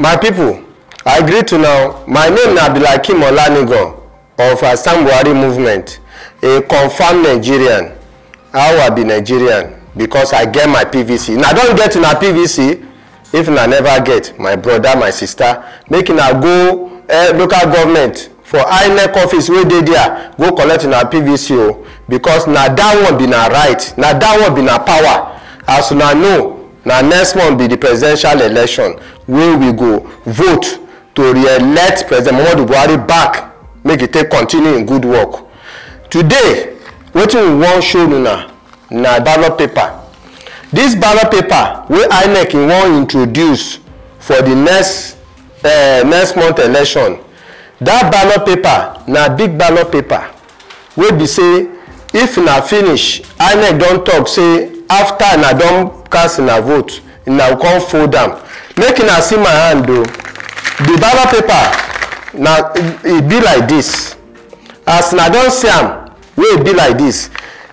my people i greet to now my name na abdulhakeem olanigan of assam buhari movement a confirmed nigerian how i be nigerian because i get my pvc na don get una pvc if una never get my brother my sister make una go uh, local government for inec office wey dey there go collect una pvc o because na that one be na right na that one be na power as una know na next month be the presidential election wey we go vote to re-elect president muhammadu buhari back make e take continue im good work today wetin we wan show una na ballot paper this ballot paper wey inec wan introduce for the next uh, next month election that ballot paper na big ballot paper wey be say if na finish inec don talk say after una don cast una vote una come fold am make una see my hand o the ballot paper na e be like this as una don see am wey e be like this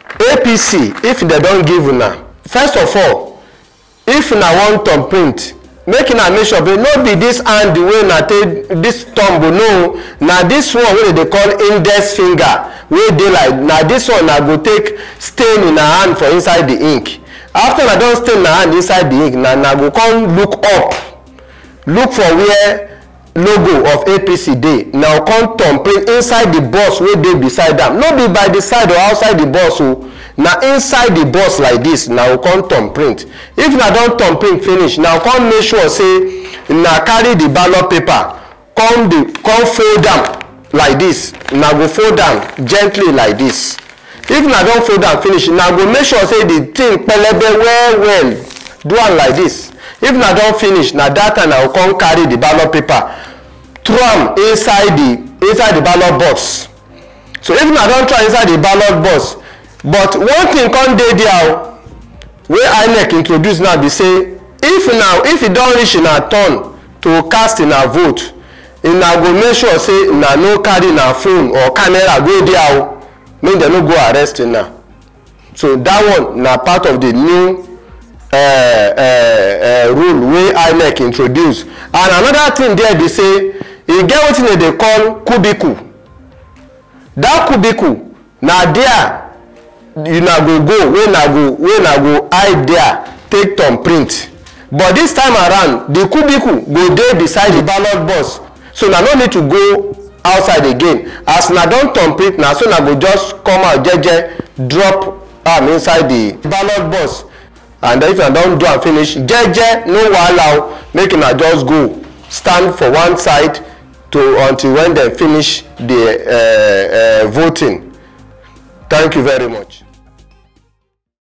apc if dem don give una first of all if una wan thumb print make una make sure no be this hand wey una take this thumb no na this one wey dem dey call index finger wey dey like na this one na go take stain una hand for inside the ink after una don stain una hand inside the ink na na go come look up look for where logo of apc dey na come thumb print inside the box wey dey beside am no be by the side or outside the box o na inside the box like this na go come thumb print if na don thumb print finish na come make sure say na carry the ballot paper come dey come fold am like this na go fold am gently like this if na don fold am finish na go make sure say the thing pelebe well well do am like this if na don finish na that time na go come carry the ballot paper throw am inside the inside the ballot box so if na don throw am inside the ballot box but one thing come dey there o wey inec introduce now be say if na if e don reach una turn to cast una vote una go make sure say una no carry una phone or camera go there o make dem no go arrest una so that one na part of the new uh, uh, uh, rule wey inec introduce and another thing there be say e get wetin dem dey call cubicle that cubicle na there una go go wey na go wey na go hide there take thumb print but this time around the cubicle go dey beside the ballot box so na no need to go outside again as na don thumb print na so na go just come out jeje drop am inside the ballot box and if una don do am finish jeje no wahala o make una just go stand for one side to until when dem finish the uh, uh, voting thank you very much.